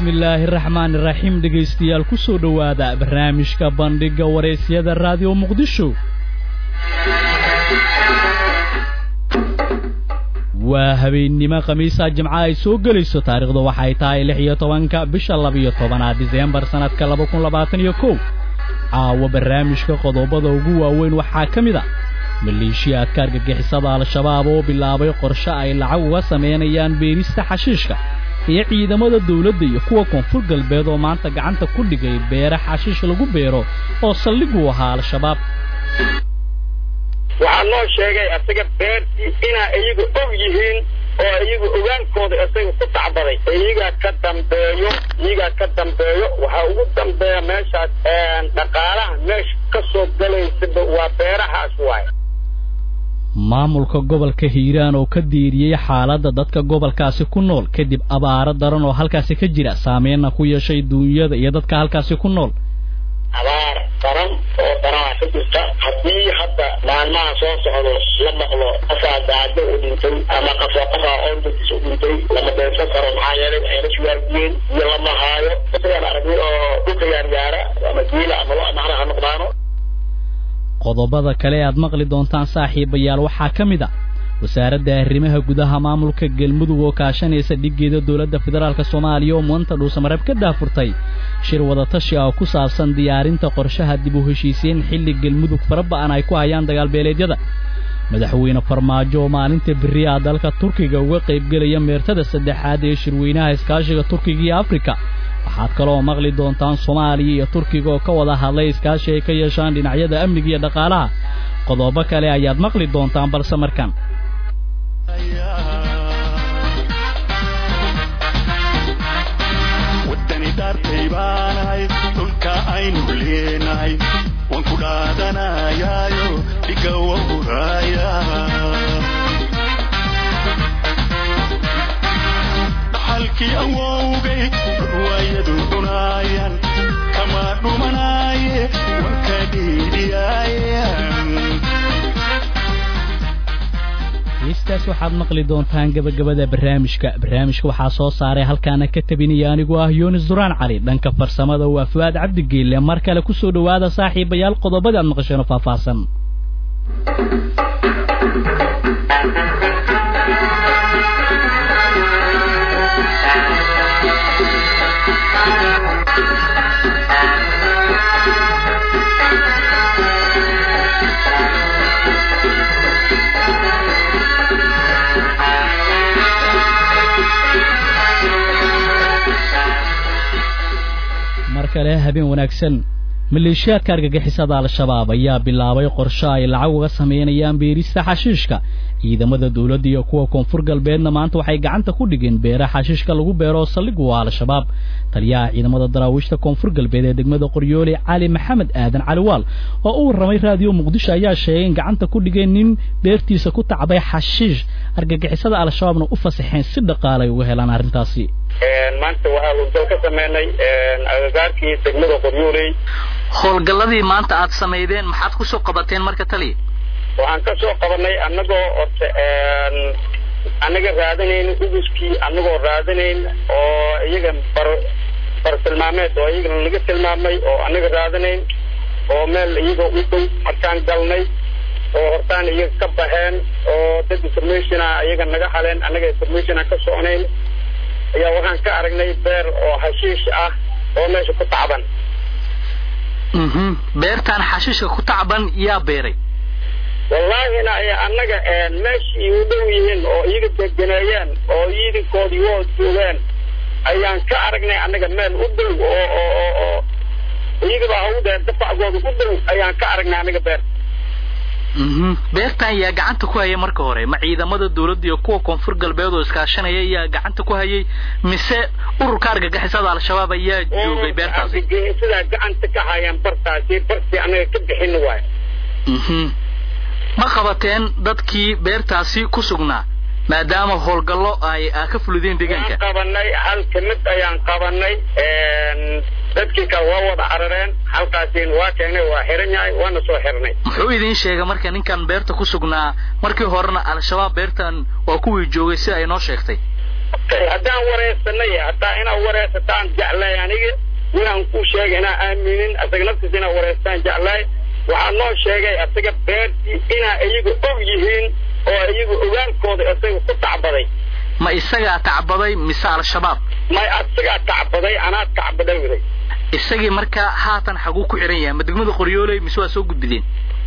bismillaahi raxmaan iraxiim dhegaystayaal ku soo dhowaada barnaamijka bandhigga waraysyada raadiyo muqdisho waa habeennimo khamiisa jimca ay soo gelayso taariikhdu waxay tahay lix iyo tobanka bisha labiyo tobanaad diseembar sannadka laba kun labaatan iyo kow caawa barnaamijka qodobada ugu waaweyn waxaa ka mid a maleeshiyaadka argagixisada al-shabaab oo bilaabay qorshe ay lacag uga samaynayaan beerista xashiishka iyo ciidamada dawladda iyo kuwa koonfur galbeed oo maanta gacanta ku dhigay beere xashiish lagu beero oo saldhiguu ahaa al-shabaab waxaa loo sheegay asaga beertii inaa iyagu og yihiin oo iyagu ogaankooda isaga ku tacbaday iyagaa ka dambeeyo iyagaa ka dambeeyo waxaa ugu dambeeya meeshaas dhaqaalaha meesha ka soo galaysaba waa beerahaas waay maamulka gobolka hiiraan oo ka diiriyey xaaladda dadka gobolkaasi ku nool kadib abaaro daran oo halkaasi ka jira saameyna ku yeeshay duunyada iyo dadka halkaasi ku nool abaar daran oo daranaa ka jirta haddii hadda maalmaha soo socdo la maqlo qofaa gaajo u dhintay ama qafo qofaa oondadis u dhintay lama deensan karo maxaa yeelay ayna suwaargiyeen iyo lama haayo isagaan aragnay oo dhulka yaaryaara ama giila ama lo macnaha ha noqdaano qodobada kale aad maqli doontaan saaxiibayaal waxaa ka mid a wasaaradda arrimaha gudaha maamulka galmudug oo kaashanaysa dhiggeeda dowladda federaalk soomaaliya oo muanta dhuusamareeb ka daafurtay shir wadatashi ah oo ku saabsan diyaarinta qorshaha dib u heshiisiin xilli galmudug fara ba'an ay ku hayaan dagaalbeeleedyada madaxweyne farmaajo oo maalinta berri ah dalka turkiga uga qaybgelaya meertada saddexaad ee shirweynaha iskaashiga turkiga iyo afrika waxaad kaloo maqli doontaan soomaaliya iyo turkiga oo ka wada hadlay iskaashi ay ka yeeshaan dhinacyada amniga iyo dhaqaalaha qodobo kale ayaad maqli doontaan balse markan wadani daartay baanahay dhulka aynu leenahay waan ku dhaadanayaayo dhiga wahuraaya dhaxalkii awowgay ruwaayadu cunaayaan kama dhumanaaye wanka dhiidhiyaayan heystaas waxaad maqli doontaan gabagabada barnaamijka barnaamijka waxaa soo saaray halkaana ka tabinaya anigoo ah yunis duraan cali dhanka farsamada waa fu'aad cabdigeelle mar kale ku soo dhowaada saaxiibayaal qodobada aad maqasheen oo faahfaahsan mar kale habeen wanaagsan maleeshiyaadka argagixisada al-shabaab ayaa bilaabay qorshe ay lacag uga samaynayaan beerista xashiishka ciidamada dawladda iyo kuwa koonfur galbeedna maanta waxay gacanta ku dhigeen beere xashiishka lagu beero oo saldhigu waa al-shabaab taliyaha ciidamada daraawiishta koonfur galbeed ee degmada qoryoole cali maxamed aadan caliwaal oo u warramay raadiyo muqdisho ayaa sheegay in gacanta ku dhigeen nin beertiisa ku tacbay xashiish argagixisada al-shabaabna u fasaxeen si dhaqaalay uga helaan arrintaasi maanta waxaa howlgal ka sameynay agagaarkii degmada qoryooley howlgalladii maanta aad samaydeen maxaad ku soo qabateen marka taliya waxaan ka soo qabanay annagoo orta annaga raadinayn uguskii annagoo raadinayn oo iyaga bar bar tilmaameed oo iyagana laga tilmaamay oo annaga raadinayn oo meel iyaga u dhow markaan galnay oo hortaan iyaga ka baxeen oo dad informationa iyaga naga haleen annaga informationa ka socnayn ayaa waxaan ka aragnay beer oo hashiish ah oo meesha ku tacban beertaan xashiishka ku tacban yaa beeray wallaahina ay annaga meeshii u dhow yihiin oo iyaga degeneeyeen oo iidinkoodii woo joogeen ayaan ka aragnay annaga meel u dhow oo oo oo iyagaba hawdee dafacgooda u dhow ayaan ka aragnay annaga beer beertan yaa gacanta ku hayay marka hore ma ciidamada dawladda iyo kuwa koonfur galbeed oo iskaashanaya yaa gacanta ku hayay mise ururka argagixisada al-shabaab ayaa joogay beertaasi argagixisadaa gacanta ka hayaan bartaasi bartii annaga ka bixin waay ma qabateen dadkii beertaasi ku sugnaa maadaama howlgallo ay ka fulideen deegaanka waan qabanay hal kamid ayaan qabanay dadkii kale waa wada carareen halkaasiin waa keenay waa xiran yahay waana soo xirnay muxuu idiin sheegay marka ninkan beerta ku sugnaa markii horena al-shabaab beertan waa kuwii joogay sida ay noo sheegtay haddaan wareysanay hataa inaad wareysataan jeclay aniga inaan ku sheegay inaa aaminin asaga naftiisa inaad wareystaan jeclay waxaa noo sheegay asaga beertii inaa iyaga og yihiin oo iyaga ogaalkooda isaga ku tacbaday ma isagaa tacbaday mise al-shabaab may asagaa tacbaday anaa tacbaday waday isagii markaa haatan xaguu ku xihan yahay ma degmada qoryooley mise waa soo gudbideen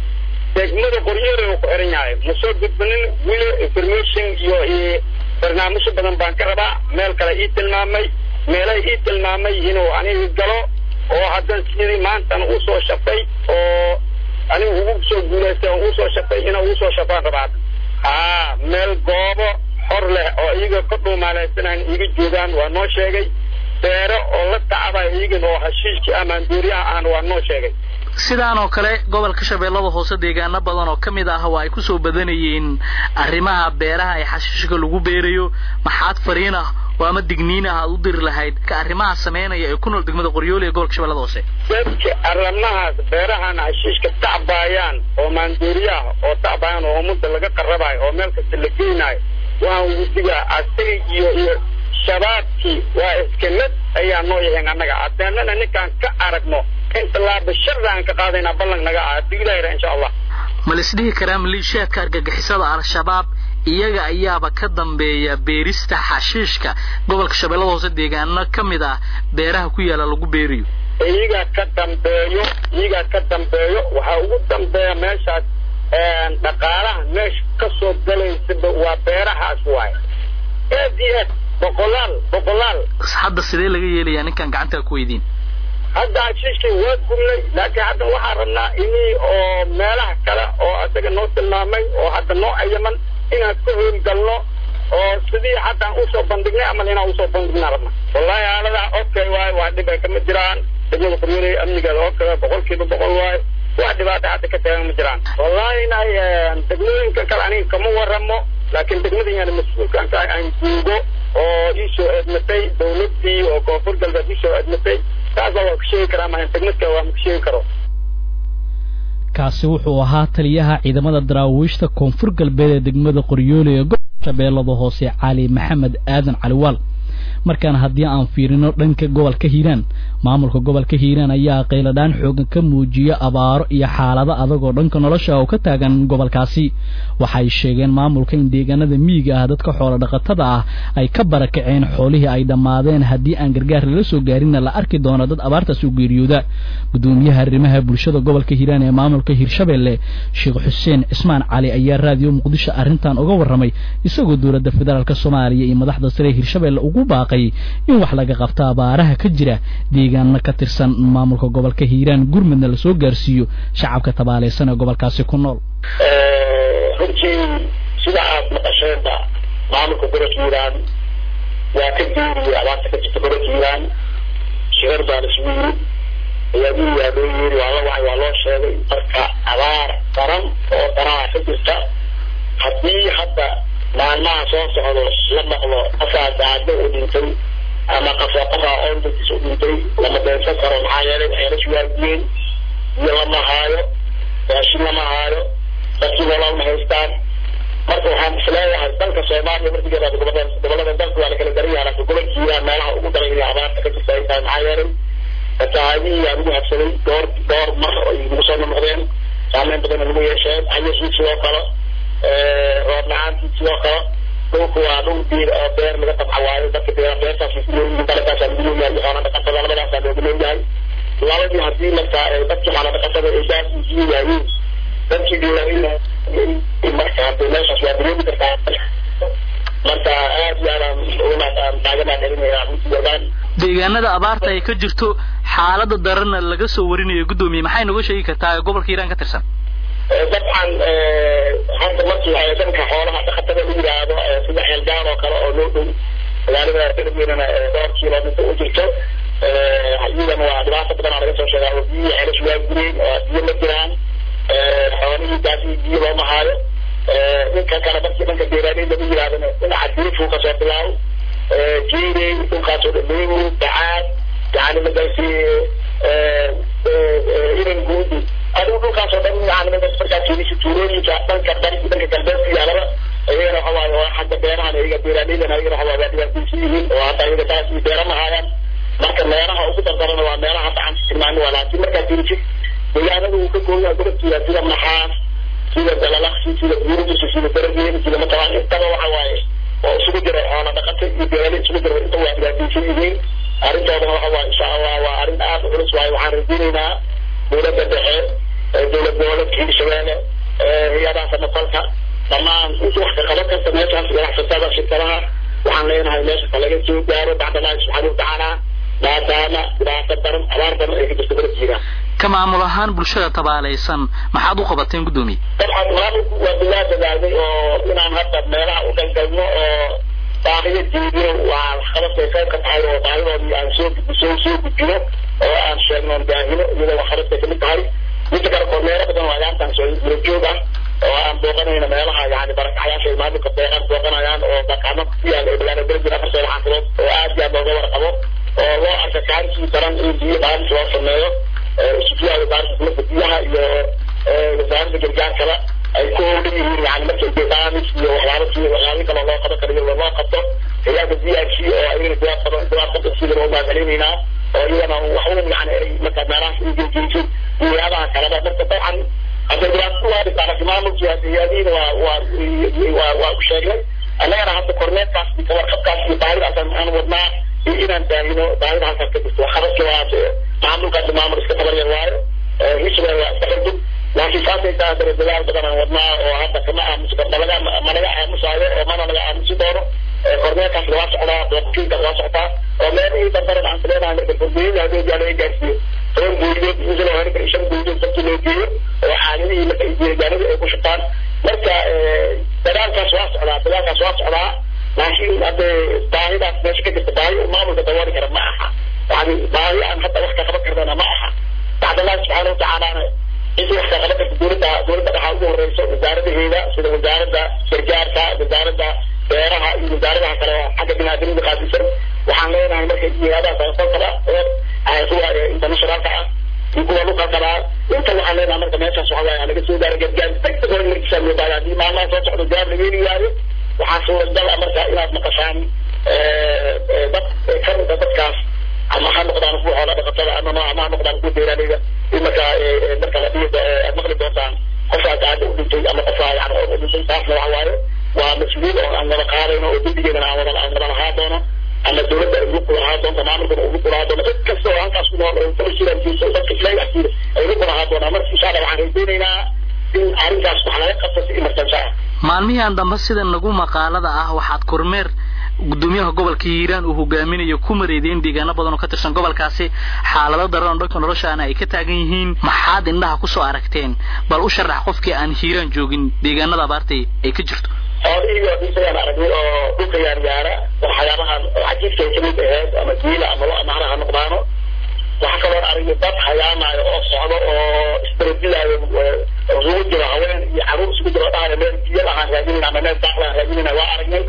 degmada qoryooley uu ku xihan yahay ma soo gudbinin wili information iyo barnaamijyo badan baan ka rabaa meel kale ii tilmaamay meelay ii tilmaamay inuu aniga galo oo haddan sidii maantan uu soo shafay oo aniga ugu soo guulaystay oo uu soo shafay inuu ugu soo shafaan rabaa haa meel goobo xor leh oo iyaga ka dhuumaalaysanaan iiga joogaan waa noo sheegay beero oo la tacabay iyagan oo hashiishkii amaanduuriyaha aan waa noo sheegay sidaan oo kale gobolka shabeellada hoose deegaano badan oo ka mid ah waa ay ku soo badanayeen arrimaha beeraha ee xashiishka lagu beerayo maxaad fariin ah oo ama digniin ah aad u diri lahayd ka arrimaha sameynaya ee ku nool degmada qoryoole ee gobolka shabeellada hoose dadka arrimahaas beerahan hashiishka tacbaayaan oo maanduuriyaha oo tacbaayaan oo ummadda laga qarabaayo oo meel kasta la geynayo waan wudigaa asaga iyo iyo shabaabkii waa iska mid ayaa noo yahayn annaga hadeennana ninkaan ka aragno in tallaaba sharda aan ka qaadaynaa ballan naga ah haddii ilaahira insha allah ma laisdhihi karaa maliishaadka argagixisada al-shabaab iyaga ayaaba ka dambeeya beerista xashiishka gobolka shabeellada hoose deegaano ka mid ah beeraha ku yaala lagu beerayo iyagaa ka dambeeyo iyagaa ka dambeeyo waxaa ugu dambeeya meeshaas dhaqaalaha meesha ka soo galaysaba waa beerahaas waaye aad iyo aad boqolaal boqolaal hadda sidee laga yeelayaa ninkaan gacantaa ku weydiin hadda hashiishkii waa gubnay laakiin hadda waxaan rabnaa inii oo meelaha kale oo asaga noo tilmaamay oo hadda noo ayaman inaan ka howlgalno oo sidii haddaan usoo bandhignay amal inaan usoo bandhignaa rabna wallahi haaladaa okay waaye waa dhib ay kama jiraan degmada qoryooley amnigeeda oo kale boqolkiiba boqol waaye wax dhibaata hadda ka taagan ma jiraan wallahi inay degmooyinka kale aniga kama waramo laakiin degmadayana mas-uulkaan ka aan joogo oo iisoo eedmatay dawladdii oo koonfur galbeed iisoo eedmatay taasa waa ku sheegi karaa maa degmadka waa maku sheegi karo kaasi wuxuu ahaa taliyaha ciidamada daraawiishta koonfur galbeed ee degmada qoryoole ee gobolka shabeellada hoose cali maxamed aadan caliwaal markaan haddii aan fiirino dhanka gobolka hiiraan maamulka gobolka hiiraan ayaa qayladhaan xoogan ka muujiya abaaro iyo xaalado adag oo dhanka nolosha oo ka taagan gobolkaasi waxay sheegeen maamulka in deegaanada miyiga ah dadka xoolo dhaqatada ah ay ka barakaceen xoolihii ay dhammaadeen haddii aan gargaar lala soo gaarinna la arki doono dad abaartaas u geeriyooda gudoomiyaha arrimaha bulshada gobolka hiiraan ee maamulka hiirshabelle sheekh xuseen cismaan cali ayaa raadiyo muqdisho arrintan uga warramay isagoo dowladda federaalk soomaaliya iyo madaxda sare hiirshabelle ugu baaqay in wax laga qabto abaaraha ka jira deegaano ka tirsan maamulka gobolka hiiraan gurmudna lasoo gaarsiiyo shacabka tabaaleysan ee gobolkaasi ku nool runtii sida aad maqasheenba maamulka gobolka hiiraan waa ka geeriyey abaarta ka jirta gobolka hiiraan shirar baan isugu yiri ayaagii waa loo yeeri waa la wacay waa loo sheegay marka abaar daran oo daraha ka jirta haddii hadda maalmaha soo socdo la maqlo qofaa daado u dhintay ama qofaa qofaa oondatiis u dhintay lama beensan karo maxaa yeelay waxay la suwaagiyeen iyo lama haayo raashin lama haayo dadkii walaal ma haystaan marka waxaan isleeyahay dalka soomaaliya markii yaraado gobolada gobolada dalka waa la kala daran yahay laakiin gobolka hiiraan meelaha ugu daran iyo abaarta ka jirta ay tahay maxaa yeelay fatahaadihii aa lagu habsaday dhowr dhowr mar ay nagu soo noqdeen saameyn badanna lagu yeesheen ayasii sidoo kale roob la-aantii sidoo kale dhulku waa dhul biir oo beer laga tabca waayo dadka beera beertaas ku leeyihiin dalagaasaa lagu leeyahay xoolo dhaqatada labadaasaa loogu leeyahay labadii haddii markaa dadkii xoolo dhaqatada ay daas sii waayeen dadkii beeraleyda marka hadee meeshaas waa dareemi kartaa marka aad iyo aadaan uga taaganaa dhalinayaa runtii ogaan deegaanada abaarta ay ka jirto xaalada daranna laga soo warinayo guddoomiye maxay nooga sheegi kartaa gobolka hiiraan ka tirsan dabcan hadda markii ay dhanka xoolaha dhaqatada la yidhaahdo sida xeelgaan oo kale oo loo dhow magaalada darweynana dhowr kilomitr u jirto iyadana waa dhibaato badan aa laga soo sheegaa oo biyihi xeelash waa gureen oo biyo ma jiraan xoolihii gaasii biyo looma haayo ninka kale markii dhanka beeraaleyda la yidhahdana dhinaca dirifuu kasoo bilaabo jeerey dhulkaasoo dhameeyo dacaad yani magaasi iran guudi adigu dhulkaasoo dhan yani markaa fiirisi tuulooyinka dhanka dhanka galbeedka yaalaba iyagana waxa waaye waa xagga beerahan iyaga beeraleydana iyagana waxa waaye waa ayaga saas iyo beera ma haayaan marka meelaha ugu dardarana waa meelaha hadda aan tilmaani waa laakiin markaad fiirisid deegaanada uu ka kooban yahay gobolkiisa sida maxaas sida dalalaqsi sida buurdiisa sida darageen sida matalaan intaba waxa waaye oo isugu jira xoolo dhaqata iyo beerale isugu jira inta waa dhibaataysan yihiin arrintoodana waxa waaye insha allah waa arrin aad u culus waaye waxaan rajaynaynaa dowladda dhexe dowlad goboleedka hirshabeelle hay-adaha samafalka dhammaan inta wax ka qaban karta meeshaas ganacsatada shirkadaha waxaan leenahay meesha ka laga soo gaaro bacda allahi subxaana watacaala maadaama dhibaato daran abaar daran ay ka jirto gobolkiina ka maamul ahaan bulshada tabaalaysan maxaad u qabateen guddoomiye dabcan maamulku waa bilaa dadaalnay oo inaan hadda meelaha u galgalno oo baahiyo jeediyo waa waxqabadkay qayb ka tahay oo baahidoodii aan soo soo soo gudbino oo aan sheegno baahino iyadoo waxqabadkay kamid tahay midda kale kormeero badan waa yaantan soo gura joog ah oo aan booqanayna meelaha yani barakacayaasha ay maamulka beeqan booqanayaan oo baqaano ku yaal ee bilaana berjir afar soo xaafidood oo aad iyo aad looga warqabo oo loo arka kaankii daran in biyo baaris loo sameeyo isufiyaa wasaaradda dowladda biyaha iyo wasaaradda gargaarkaba ay ku howlan yihiin yani markay baamis iyo waxyaabo si waxyaabo kale loo qaban karayo loo qabto hay-adda b r c oo ayagana jawaab badan jawaab badan sida loo mahadcelinaynaa oo iyagana waxun yani ay marka meelahaas ay gejiyso hay-adaha kaleba marka dabcan hadda dhibaato waa dhibtaa laakiin maamulkii hay-adihiina waa waa waa waa u sheegnay annagana hadda korneedkaas iyo kawarqabkaas iyo baahidaas aan wadnaa iyo inaan daahino baahida halkaas ka jirto waxqabadka waa maamulka hadda maamul iska tabaryar waayo hirshabelle waa iska xildub laakiin saasay tahay dara dadaal badan aan wadnaa oo hadda kama aamusi malaga malaga aamusaayo oo mana laga aamusi doono korneelkaas waa socdaa booqkiinkaas waa socdaa oo meelihii dardaran aan leenahay marka gurguyada haddii laga gaarsiiyo toban guuriyood misal oo hore shan guuriyood dadkii loo geeyo oo caalimihii marka jeegaanadii ay ku shubtaan marka dadaalkaas waa socdaa dadaalkaas waa socdaa laakiin hadde baahidaas meesha ka jirta baahi uu maamulka dabooli kara ma aha yani baahi aan hadda wax ka qaban karnana ma aha bacdallahi subxaana watacaalana intii wax ka qaban karta dowladda dowladda waxaa ugu horeyso wasaaradaheeda sida wasaaradda gargaarka wasaaradda beeraha iyo wasaaradaha kale xagga binaadamida qaadisan waxaan leenahay marka jihaadaha samafalkaba ee kuwa internationalka ah iyo kuwa luqalkaba inta waxaan leenahay marka meeshaas waxa waaye laga soo gaaro gargaar degdeg hore markiisa loo baaga haddii maalmaha soo socdo jawaab laga heli waayo waxaa suuragal ah marka inaad maqashaan dad kamida dadkaas ama ha noqdaan kuwa xoola dhaqatada ama ama ha noqdaan kuwa beeraaleyda in marka marka la dhihi aad maqli doontaan qofaa gaada u dhintay ama qofaa yani u dhintay taasna waxa waaye waa mas-uul oo aan wada qaadayno oo dembigeedana aan wada aan wada lahaa doono ama dowladda ay ugu lahaa doonto maamulkana ugu lahaa doono cid kasta oo halkaas ku nool oo tolsiraajiisa dadka ilaahay agtiida ay ugu lahaa doonaa marka insha allah waxaan rajaynaynaa in arrintaas wax laga qabto si imartansa ah maalmihian dambe sida nagu maqaalada ah waxaad kormeer gudoomiyaha gobolka hiiraan uu hogaaminayo ku mareedeen deegaano badan oo ka tirsan gobolkaasi xaalado daran oo dhanka noloshaana ay ka taagan yihiin maxaad indhaha kusoo aragteen bal u sharax qofkii aan hiiraan joogin deegaanada abaarta ay ka jirto xoolihii oo dhisayaan aragnay oo dhulka yaaryaara waxyaabahan cajiibka ay kamid aheyd ama diila ama lo amahra ha noqdaano waxaa kaloo aragnay dad hayaamayo oo socdo oo isbaradilaayo isugu jiro haween iyo caruur isugu jiro dhahayo meel biyo lahaan raadinayna ama meel daaq lahaan raadinayna waa aragnay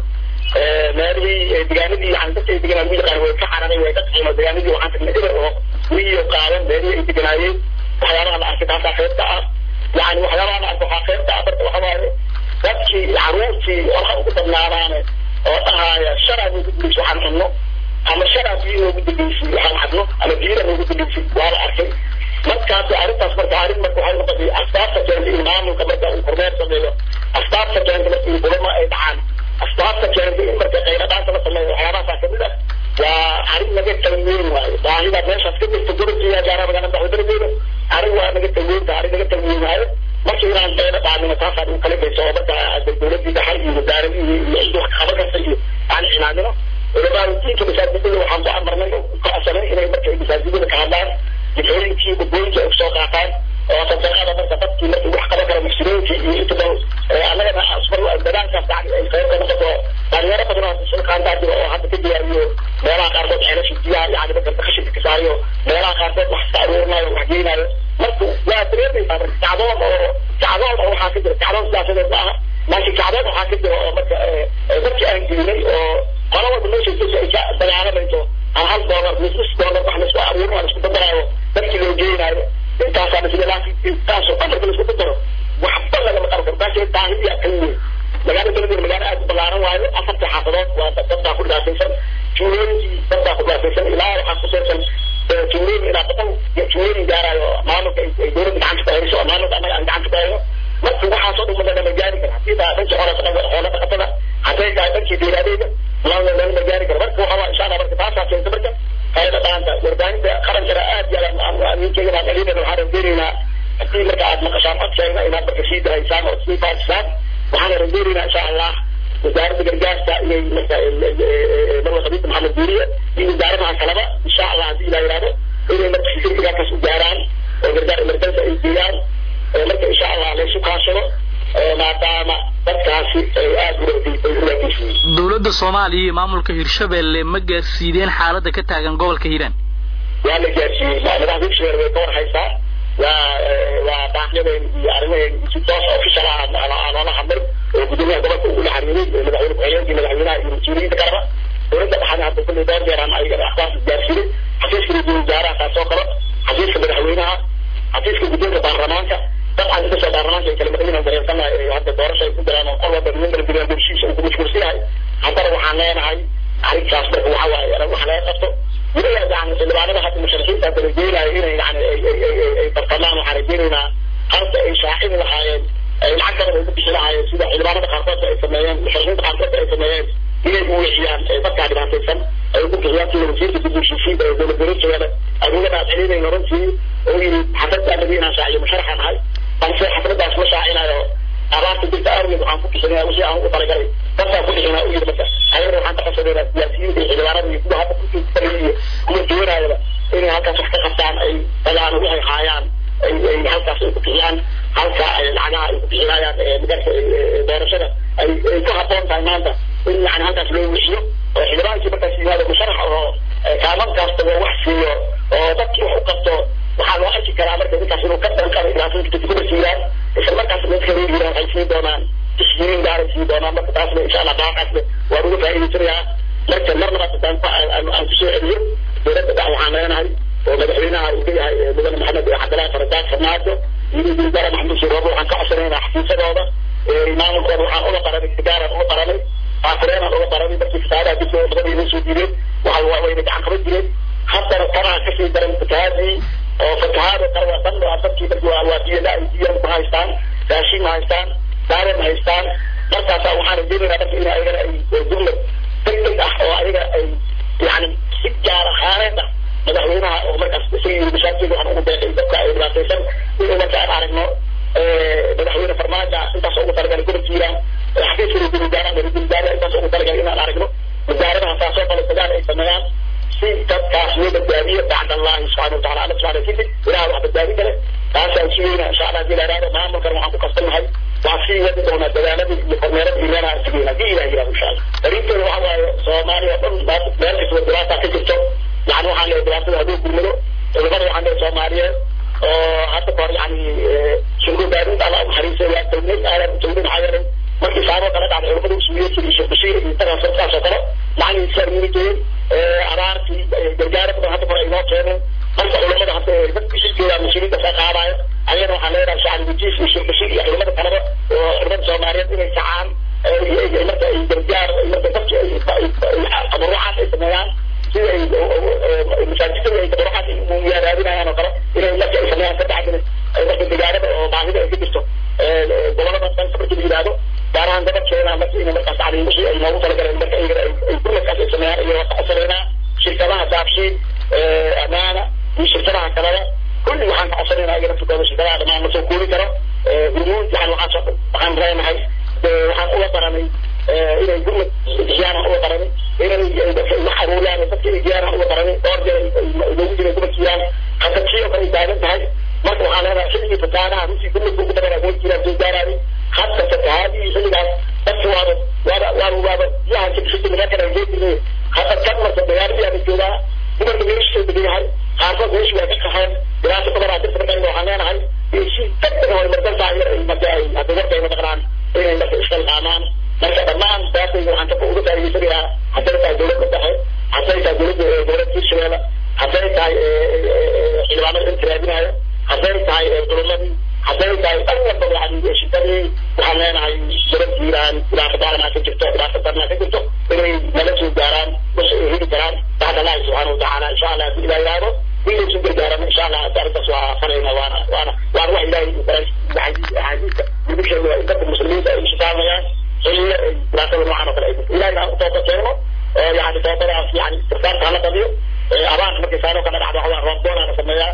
meelihii degaanadii yani dadka ay deganaan ugu yaqaan way ka cararay way ka qaxeen oo degaanadii waxaan tagnay eber oo wiyo qaadan meelihii ay deganaayeen waxyaabaha la arkay taasaa qaybta ah yani waxyaabaha la arkay waxaa qaybta ah marka waxa waaye dadkii caruurtii waxa ugu badnaadaane oo dhahaaya shalaa noogu dambeysay waxaan cunno ama shalaa biyo noogu dambeysay waxaan cabno ama biyada noogu dambeysay waa la arkay markaas arrintaas marka arrin marka waxay noqotay asbaabta keenta in maamulka marka uu kormeer sameeyo asbaabta keenta marka in kulamo ay dhacaan asbaabta keenta in marka qayladhaanta la sameeyo waxyaabahaasa kamid ah waa arrin naga talweyn waayo baahida meeshaas ka jirta gurigii gaara magaalada madaxweynadeeda arrin waa naga talweynta arrin naga talweyn waayo marka inaan qayla dhaamino taasaan u kala geyso oo marka dowladii dhexe iyo wasaaradii iyo cid wax qaban karta iyo aan cilaamino culamaautiinka masaajidada waxaan ku amarnay oo ku codsanay inay marka masaajidada ka hadlaan difooyinkii gudbooyinka ay kusoo qaataan oo sadaqada marka dadkii markii wax qaban kara muslimiinka iyo inta badan annagana asbar dadaalkaas yani ay qayb ka noqoto dhalinyaro badan oo sulqaandaa jira oo hadda ka diyaariyo meelaha qaarkood ceelasha biyaha yani marka qashinka ka saariyo meelaha qaarkood wax ka aruurinayo wax geynayo marka waa dareemaysaa marka kacdoon oo kacdoon oo waxaa ka jira kacdoon siyaasadeed ma aha laakiin kacdoon waxaa ka jira oo marka dadka aan geynay oo qola walba meesha jesa ay ka dagaalamayso aan hal doolar mis nus doolar wax laisku aruurin laisku badaraayo dadkii loo geynayo intaasaan isla laakiin intaasoo dhan marka laisku badaro waxba lagama qaban karo taasi baahidiyaa kan weyn magaalo beledweyne magaalo aad u ballaaran waayo afartii xaafadood waa dadbaa ku dhibaataysan tuulooyinkii ku gaasaysan ilaa waxaa ku seersan tuulooyin ilaa boqol tuulooyin gaarayo maamulka ay dowladda gacanta ku hayso oo maamulka annaga aan gacanta ku hayno marka waxaasoo dhan madana ma gaari kara haddii taa dhanka xoolo xoolo dhaqatada hadday tahay dhankii beeraaleyda lana ma gaari karo marka waxaa insha allah marka taasaa keenta marka hayada dhaanta warbaahinta qarankana aad iyo aad ninkeyga baan dhalinayna waxaan rajeynaynaa haddii marka aad maqashaan codkeena inaad marka sii dahaysaan oo sii faafisaan waxaan rajeynaynaa insha allah wasaaradda gargaarka inay marka marwa khadiija maxamed duuriye iyo wasaaradaha kaleba insha allah haddii ilaa yidhahdo inay marka fikirkaas u gaaraan oo gargaar emergency ay geeyaan marka insha allah laysu kaashado maadaama dadkaasi ay aada uwaageysiyeen dowladda soomaaliya iyo maamulka hirshabelle ma gaarsiideen xaaladda ka taagan gobolka hiiraan waa la gaarsiiyey madaxda hirshabelle way ka warhaysaa waa waa baaqyadeen iyo arrimaheen si toos official ah aan oola hadlay oo gudoomiyaha gobolka uu la xiriiray madaxweyne ku-xigeenkii madaxweynaha iyo mas-uuliyiinta kaleba dowladda dhaxana hadda kulley dhowr jeer aan ayaga akhbaar gaarsiinay xafiiska ra-iisul wasaaraha kaasoo kale xafiiska madaxweynaha xafiiska guddoonka baarlamaanka dabcan inkastoo baarlamaanka ay kala madaxweyne dareensanahay hadda doorasho ay ku jiraan oo qol walba niman kala jiraan bulshiisa uu ku mashquulsan yahay haddana waxaan leenahay arrinkaas marka waxa waaye waxa laga qabto weliba yani xildhibaanada hadda musharaxiinta kala geenayo inay yani ay bartamaan waxaan rajeynaynaa halka ay shaacini lahaayeen ay lacag badan ugu bixi lahaayeen sida xildhibaanada qaarkood ay sameeyeen musharaxiinta qaarkood ay sameeyeen inay uwixiyaan dadkaa dhibaataysan ay ugu bixiyaan sida wasiirka dib u heshiisiinta ee dowlad goboleedkeeda adigana aad celinayna runtii oo yidhi xafaddaa nabi inaan shaaciyo musharaxaan ahay balse xafladaas ma shaacinayo abaarta jirta awgeed waxaan ku bixinaya wixii aan ugu talagalay dadkaa ku bixinaa u yidhi marka ayagana waxaan taqasadeynaa siyaasiyiinta iyo xildhibaanada iyo kuwa hadda kurkii kufalay iyo kuwa doonayaba inay halkaas wax ka qabtaan ay dagaan waxay haayaan ay ay halkaas ay ku bixiyaan halka ay lacagaha ay ku bixinayaan magarka doorashada ay ay ku habboon tahay maanta in yani halkaas loo wixiyo oo xildhibaankii markaas yimaado musharax oo kaamankaas tago wax siiyo oo dadkii wax u qabto waxaa loo arki karaa marka ninkaas inuu ka dhankada ilaasinta kuma siiyaan isla markaas dadka reer yiraa waxay siin doonaan tishkiiliin gaaray siin doonaan marka taasna insha allah baaqaasna waan uga faa'iidaysanayaa marka marnaba haddaan ku aan kusoo celiyo dowladda dhex waxaan leenahay oo madaxweynaha uu ka yahay mudane maxamed cabdillaahi faradaad farmaajo iyo wasaare maxamed shiroobo waxaan ka codsanaynaa xafiisadooda maamulkooda waxaan uga qaranay sigaaran uga qaranay faafireenaan uga qaranay markii fasaadaha dib labadii noo soo diideen waxa wayna gacan qaban jireen haddana tanaa kasii daran fatahaadii oo fatahaado kale waa dhan waa dadkii markii waa waa biyo la biyo ma haystaan raashin ma haystaan daare ma haystaan markaasaa waxaan rajeynaynaa marka in ayagana ay jumlad deg deg ah oo ayaga ay yani si gaar ahaaneed ah madaxweynaha oo markaas isagii mashaakilka waxaan ugu beeqay dadka ay dhibaataysan inuu marka aan aragno madaxweyne farmaajo intaas ugu talagalay gobolka hiiraan xafiiska ra-iisul wasaaraha ra-iisul wasaaraha intaas ugu talagalay inaan aragno wasaaradaha saasoo kale dagaal ay sameeyaan si dadkaas loo badbaadiyo bacd allahi subxana watacala alla subxana kadib ilaha wax badbaadin kale taasaan sugayna insha allah hadii la ihahdo maamulkan waxaan ku kasbannahay waa sii wadi doonaa dadaaladii iyo kormeerada iimaana aan sugayna hadii ilah yihahdo insha allah dariinteeda waxa waaye soomaaliya o dhan meel kastaba dhibaata ka jirto yani waxaan leeyahay dhibaatada hadduu gurmado culimada waxaan leeyahay soomaaliyeed oo hadda kahor yani shurgubaarinta alla unaxariisay waa tawniid aadan tawniid maxaa yeelay markii saaboo kala dhacday culimada usuuliyadka iyo sheekh bashiir iyo intaas saasoo kale macalin islaam yimideen abaartii gargaara badan hadda kore inoo keeneen marka culimada hadda dadka shirkeeda mas-uuliyiinta ka qaadayo ayana waxaan leenahay shacab wajiis iyo sheekh bashiir iyo culimada kaleba oo culimada soomaaliyeed inay kacaan marka ay gargaar marka dadka tabarucaad ay sameeyaan sida ay masaajidada ay tabarucaad yaaraadinayaan oo kale inay marka ay sameeyaan ka bacdina marka degaanada oo baahida ay ka jirto gobolada dhanka marka la yidhaahdo gaar ahaan gobolkeena marka ina markaas cali wixii ay noogu talagaleen marka iyaga ay gurmadkaas ay sameeyaan iyo ka codsanayna shirkadaha daabshiin amaana iyo shirkadaha kaleba kulli waxaan ka codsanaynaa iyaga naftirkooda shirkadaha dhamaan ma soo kuuli karo hurmuud yani waxaan waxaan leenahay waxaan uga baranay inay gurmad bixiyaan uga baranay inay wax aruuriyaan dadka ay giyaan uga baranay dhowr jeer loogu jiray gurmadkiyaan hadda kii oo kale ay taagan tahay marka waxaan leenahay xilligii fataanaha runtii gurmadka ugu badan way jiraan soo gaaraaday hadda fatahaadii xilligaas dadka waaba waaba waaba waaba biyaha kabishada laga kala geedinay hadda kan marka dagaaladii aan joogaa dumarka meesha degan yahay qaarkood meesha waa ka qaxeen dhibaato badan aa dirta marka waxaan leenahay si degdeg way mardantaa yar ay marka ay hadda warka ay maqnaan inay marka iskalqaamaan marka dhammaan daatayga waxaan ka uga faa'iidaysanayaa hadday tahay dowladda dhexe hadday tahay dowladda dowladda hirshabeelle hadday tahay xildhibaanada inta raadinayo hadday tahay culumadii hadday tahay dhan walba yani shidadii waxaan leenahay dowlad hiiraan dhibaato badanaa ka jirto dhibaato badanaa ka jirto inay nala soo gaaraan bas ay heli karaan bacd allahi subxana toobadaas yani istirsaarka hala badiyo abaarka markay saano kala dhacdo waxaa roobdoona la sameeyaa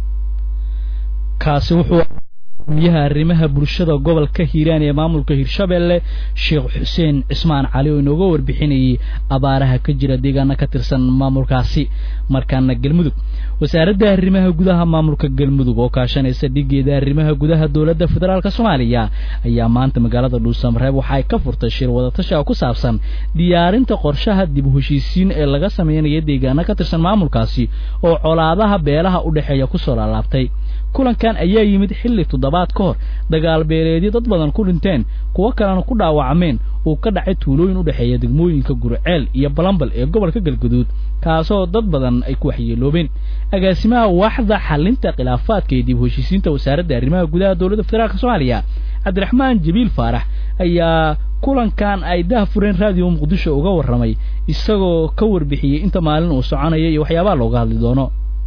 kaasi wuxuu miyaha arrimaha bulshada gobolka hiiraan ee maamulka hirshabelle sheekh xuseen cismaan cali oo inooga warbixinayay abaaraha ka jira deegaana ka tirsan maamulkaasi markaana galmudug wasaaradda arrimaha gudaha maamulka galmudug oo kaashanaysa dhigeeda arrimaha gudaha dowladda federaalk soomaaliya ayaa maanta magaalada dhuusamareeb waxa ay ka furtay shir wadatasha oo ku saabsan diyaarinta qorshaha dib u heshiisiin ee laga sameynaya deegaana ka tirsan maamulkaasi oo colaadaha beelaha u dhexeeya kusoo laalaabtay kulankan ayaa yimid xilli toddobaad ka hor dagaal beeleedyo dad badan ku dhinteen kuwo kalena ku dhaawacmeen uu ka dhacay tuulooyin u dhexeeya degmooyinka gurceel iyo balambal ee gobolka galguduud kaasoo dad badan ay ku waxyeeloobeen agaasimaha waaxda xalinta khilaafaadka ee dib u heshiisiinta wasaaradda arrimaha gudaha dowladda federaalk soomaaliya cabdiraxmaan jabiil faarax ayaa kulankan ay dahfureen raadiyo muqdisho uga warramay isagoo ka warbixiyey inta maalin uu soconaya iyo waxyaabaha looga hadli doono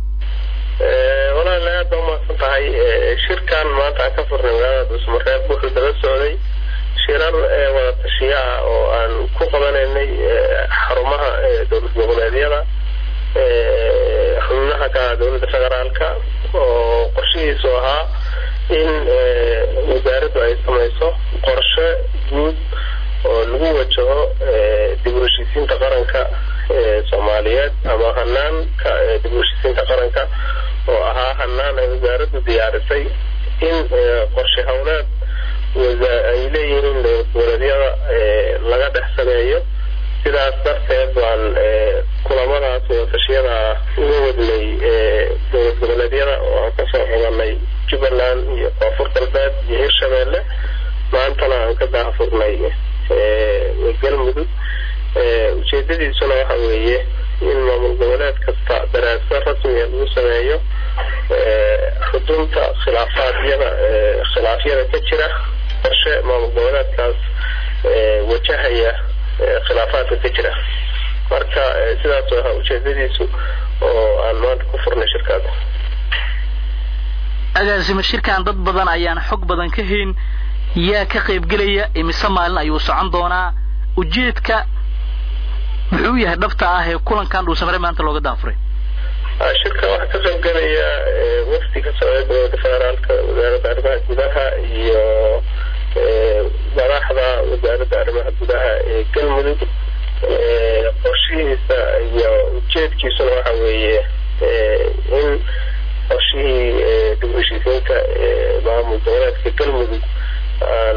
walaal aad baa umahadsan tahay shirkan maanta aan ka furnay magaalada dhuusmareeb wuxuu daba socday shirar wada tashiya ah oo aan ku qabanaynay xarumaha dowlad goboleedyada xubnaha ka dowladda federaalka oo qorshihiisu ahaa in wasaaraddu ay samayso qorshe guud oo lagu wajaho dib u heshiisiinta qaranka soomaaliyeed ama hanaanka dib u heshiisiinta qaranka oo ahaa hanaan ay wasaaraddu diyaarisay in qorshe howleed ay leeyihiin dowlad goboleedyada laga dhex sameeyo sidaas darteed waan kulamadaas wadatashiyada uga wadnay dowlad goboleedyada oo aan kasoo xubanay jubbaland iyo koonfur galbeed iyo hirshabeelle maantana aan ka daahfurnay galmudug ujeedadiisuna waxa weeye in maamul goboleed kasta daraasa rasmiga lagu sameeyo xudunta khilaafaadiyada khilaafyada ka jira qorshe maamul goboleedkaas wajahaya khilaafaadka ka jira marka sidaas waa ujeedadiisu oo aan maanta ku furnay shirkaada agaasimo shirkan dad badan ayaan xog badan ka hayn yaa ka qaybgelaya imise maalin ayuu socon doonaa ujeedka muxuu yahay dhabta ah ee kulankan dhuusamare maanta looga daafuray shirka waxaa ka qaybgelaya wafdi ka socda dowladda federaalka wasaaradda arrimaha gudaha iyo madaxda wasaaradda arrimaha gudaha ee galmudug qorshihiisa iyo ujeedkiisuna waxa weeye in qorshihii dib u heshiisiinta maamul goboleedka galmudug aan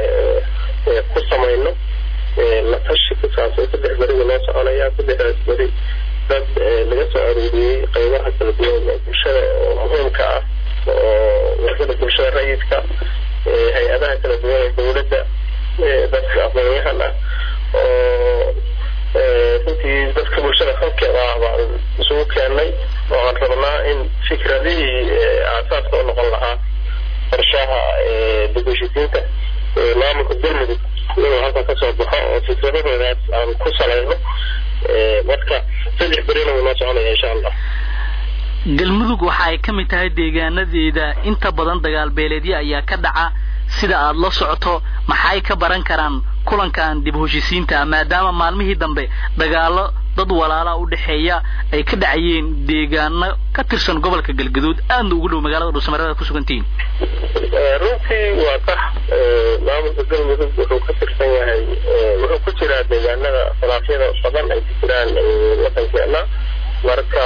ku samayno la tashi ku saabsan saddex beriga noo soconaya saddexdaas beri dad laga soo arooriyey qaybaha kala duwan ee bulshada oo muhiimka ah oo warshada bulshada rayidka hay-adaha kala duwan ee dowladda dadka aqoonyahan ah oo runtii dadka bulshada halkeeda ah baan isugu keenay oo aan rabnaa in fikradihii aasaaska u noqon lahaa qorshaha dib u heshiisiinta maamulka galmudug inuu halkan kasoo baxo oo fikradahoodaas aan ku salayno marka saddex berina wuu noo soconaya insha allah galmudug waxa ay ka mid tahay deegaanadeeda inta badan dagaal beeleedyo ayaa ka dhaca sida aad la socoto maxay ka baran karaan kulankan dib u heshisiinta maadaama maalmihii dambe dagaalo dad walaala u dhexeeya ay ka dhacayeen deegaano ka tirsan gobolka galgaduud aadna ugu dhow magaalada dhuusamareed ku sugantihiin runtii waa sax maamulka galmudug wuxuu ka tirsan yahay wuxuu ku jiraa deegaanada khilaafyada badan ay ku jiraan wadankeena marka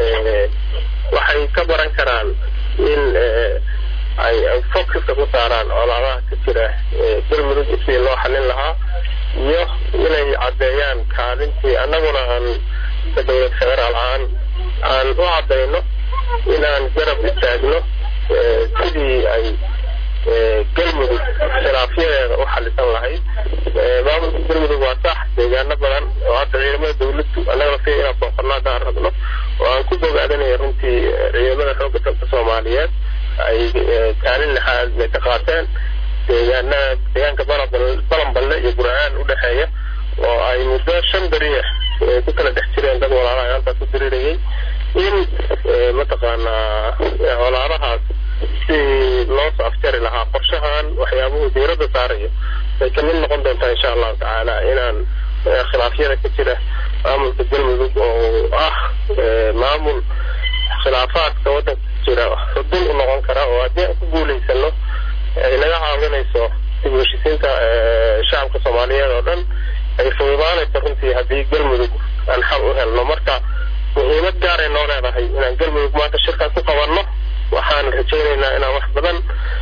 waxay ka baran karaan in ay focuska ku saaraan colaadaha ka jira galmudug sidii loo xalin lahaa iyo inay caddeeyaan kaalintii annaguna aan ka dowlad federaal ahaan aan u caddayno inaan garab istaagno sidii ay galmudug khilaafyadeeda u xalisan lahayd maamulka galmudug waa sax deegaano badan oo hadda ciidamada dawladdu annagana si inaan booqano haddaan rabno oo aan ku bogaadanayo runtii ciidamada xoogga dalka soomaaliyeed ay kaalin lixaad ay ka qaateen deegaanada deegaanka balanballe iyo burcaan u dhexeeya oo ay muddo shan beri ah ku kala dhex jireen dad walaalaha halkaas u dirirayay in mataqaanaa walaalahaas si loo soo afjari lahaa qorshahan waxyaabuhu diiradda saarayo ay kamid noqon doontaa insha allahu tacaala inaan khilaafyada ka jira maamulka galmudug oo ah maamul khilaafaadka waddanka jira xudun u noqon kara oo haddii aan ku guulaysano ay naga caawinayso dib u heshisiinta shacabka soomaaliyeed oo dhan ay fududaanayso runtii haddii galmudug aan xal u helno marka muhiimad gaaray noo leedahay inaan galmudug maanta shirkaas ku qabanno waxaan rajaynaynaa inaan wax badan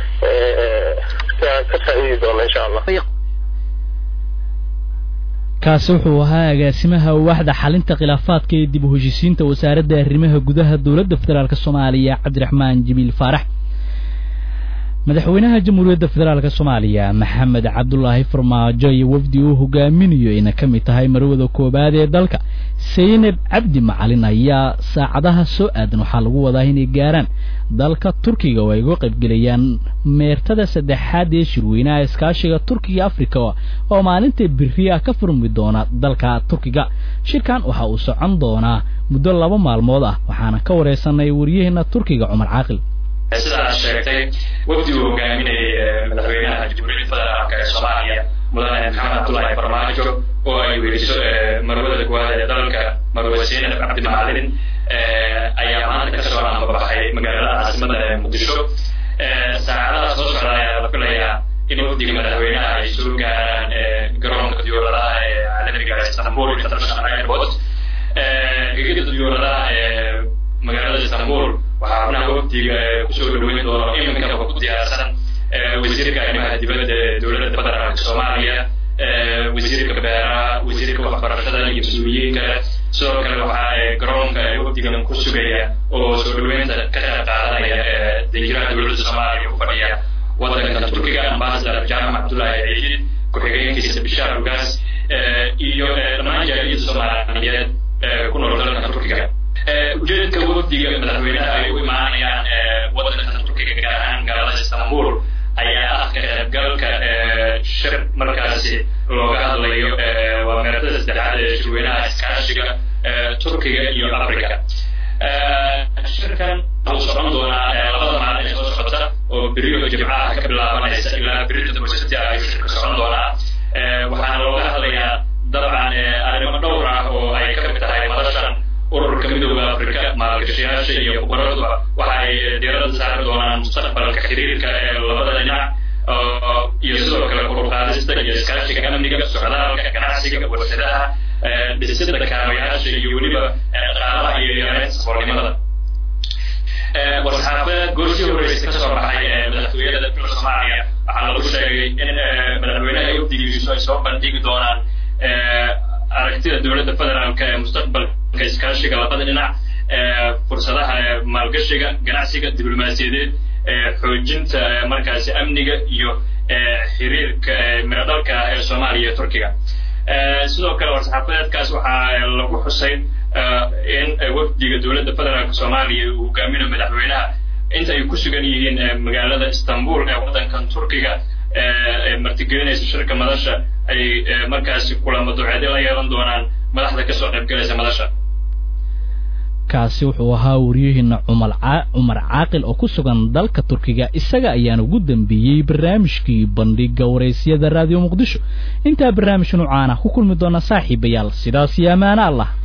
ka faa'iidi doono insha allah kaasi wuxuu ahaa agaasimaha waaxda xalinta khilaafaadka ee dib u heshisiinta wasaaradda arrimaha gudaha dowladda federaalk soomaaliya cabdiraxmaan jibiil faarax madaxweynaha jamhuuriyadda federaalk soomaaliya maxamed cabdulaahi farmaajo iyo wafdi uu hogaaminayo ayna ka mid tahay marwada koowaad ee dalka saynab cabdi macalin ayaa saacadaha soo aadan waxaa lagu wadaa inay gaaraan dalka turkiga oo ay uga qaybgelayaan meertada saddexaad ee shirweynaha iskaashiga turkiga africa oo maalinta beriya ka furmi doona dalka turkiga shirkan waxa uu socon doonaa muddo laba maalmood ah waxaana ka wareysanay waryaheena turkiga cumar caaqil sida aad sheegtay wafdi uu hogaaminayay madaxweynaha jamhuuriyadda federaalka ee soomaaliya mudane maxamed cabdullaahi farmaajo oo ay weydiso marwada koowaad ee dalka marwe zeynab cabdi macalin ayaa maanta kasoo anbabaxay magaalada caasimada ee muqdisho saacadaha soo socda ayaa la filayaa in wafdiga madaxweynaha ay soo gaaraan garoonka diyaaradaha ee caalamiga istanbul international airport gegida diyaaradaha ee magaalada istanbul waxaa xubnaha wafdiga kusoo dhaweyn doono iminkaba ku diyaarsan wasiirka arrimaha dibadda ee dowladda federaalka soomaaliya wasiirka beeraha wasiirka waxbarashada iyo mas-uuliyiin kale sidoo kale waxaa garoonka wafdigan ku sugaya oo soo dhaweynta ka qayb qaadanaya danjiraha dowladda soomaaliya u fadhiya waddanka turkiga ambasador jaamac cabdullaahi ciidid ku-xigeenkiisa bishaar ugaas iyo dhammaan jaaliyadda soomaaliyeed ku nool dalka turkiga ujeedka wafdiga madaxweynaha ay u imaanayaan waddanka turkiga gaar ahaan magaalada istanbul ayaa ah ka qaybgalka shir markaasi looga hadlayo waa meertada saddexaad ee shirweynaha iskaashiga turkiga iyo africa shirkan wuxuu socon doonaa labada maalin ee soo socota oo beriyo jimcaha ka bilaabanaysa ilaa berita boysati ayuu shirka socon doonaa waxaana looga hadlayaa dabcan arrimo dhowr ah oo ay ka mid tahay madashan ururka midooda afrika maalgashayaasha iyo khubaradu waxa ay diiradda saari doonaan mustaqbalka xiriirka ee labada dhinac iyo sidoo kale koruqaadista iyo iskaashiga amniga socdaalka ganacsiga warshadaha dhisida kaabayaasha iyo weliba dhaqaalaha iyo yareynta saboolnimada war-saxaafadeed goorshii horeysa kasoo baxay madaxtooyada dalka soomaaliya waxaa lagu sheegay in madaxweynaha wafdigiisu ay soo bandhigi doonaan aragtida dowladda federaalka ee mustaqbalka iskaashiga labada dhinac fursadaha maalgashiga ganacsiga diblomaasiyadeed xoojinta markaasi amniga iyo xiriirka miradhalka ah ee soomaaliya iyo turkiga sidoo kale war-saxaafadeedkaas waxaa lagu xusay in wafdiga dowladda federaalka soomaaliya uu hogaaminayo madaxweynaha inta ay ku sugan yihiin magaalada istanbul ee waddankan turkiga ee martigelinaysa shirka madasha ay markaasi kulamo duceedyo la yeelan doonaan madaxda kasoo qaybgalaysa madasha kaasi wuxuu ahaa waryaheena cumar caaqil oo ku sugan dalka turkiga isaga ayaan ugu dambeeyey barnaamijkii bandhiga waraysyada raadiyo muqdisho intaa barnaamij nuucaana ku kulmi doona saaxiibayaal sidaas iyo ammaano allah